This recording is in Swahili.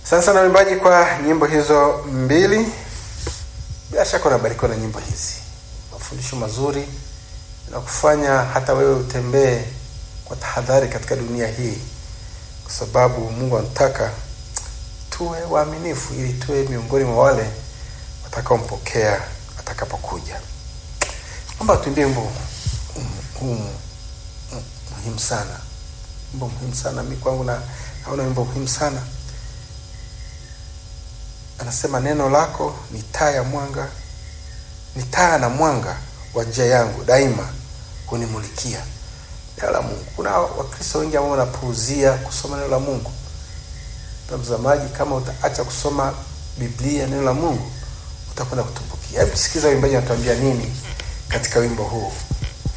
Asante sana waimbaji kwa nyimbo hizo mbili. Bila shaka unabarikiwa na nyimbo hizi, mafundisho mazuri na kufanya hata wewe utembee kwa tahadhari katika dunia hii, kwa sababu Mungu anataka tuwe waaminifu ili tuwe miongoni mwa wale watakaompokea atakapokuja. Naomba tuimbie wimbo huu muhimu sana, wimbo muhimu sana. Mi kwangu na naona wimbo muhimu sana. Anasema, neno lako ni taa ya mwanga, ni taa na mwanga wa njia yangu, daima hunimulikia. Neno la Mungu. Kuna Wakristo wengi ambao wanapuuzia kusoma neno la Mungu. Mtazamaji, kama utaacha kusoma Biblia, neno la Mungu, utakwenda kutumbukia. Hebu sikiza waimbaji wanatuambia nini katika wimbo huu.